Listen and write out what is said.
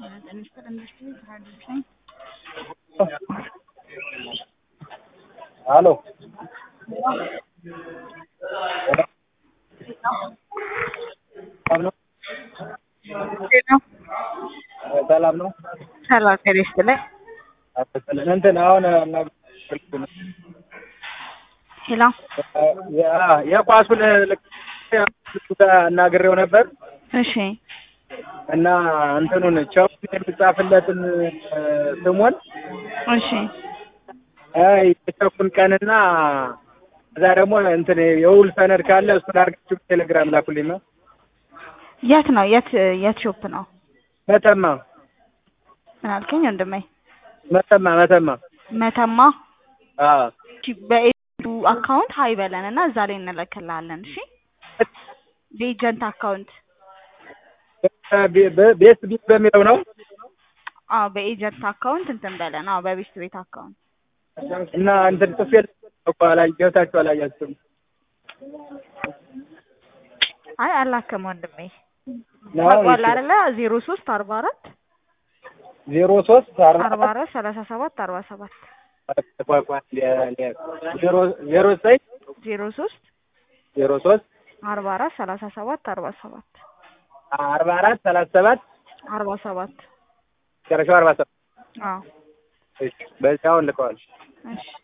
Minister Industry, Production. Hello ሰላም ነው። ሰላም ጤና ይስጥልኝ። እንትን አሁን ሄሎ የኳሱን እናግሬው ነበር እሺ እና እንትኑን ቸው የሚጻፍለትን ስሙን እሺ የቸኩን ቀንና እዛ ደግሞ እንትን የውል ሰነድ ካለ እሱን አድርጋችሁ ቴሌግራም ላኩልኝ ነው። የት ነው የት የት ሾፕ ነው? መተማ ምን አልከኝ ወንድሜ? መተማ መተማ መተማ አዎ እሺ፣ በኤጀንቱ አካውንት ሀይ በለን እና እዛ ላይ እንልክልሃለን። እሺ በኤጀንት አካውንት ቤት ቤት በሚለው ነው አዎ በኤጀንት አካውንት እንትን በለን። አዎ በቤስት ቤት አካውንት እና እንትን ጽፌ እኮ አላይ ገብታችሁ አላያችሁም። አይ አላከም ወንድሜ ነው ታውቀዋለህ አይደለ? ዜሮ ሶስት አርባ አራት ዜሮ ሶስት አርባ አርባ አራት ሰላሳ ሰባት አርባ ሰባት ዜሮ ዜሮ ዘጠኝ ዜሮ ሶስት ዜሮ ሶስት አርባ አራት ሰላሳ ሰባት አርባ ሰባት አርባ አራት ሰላሳ ሰባት አርባ ሰባት መጨረሻው አርባ ሰባት አዎ በዚያውን ልከዋል። እሺ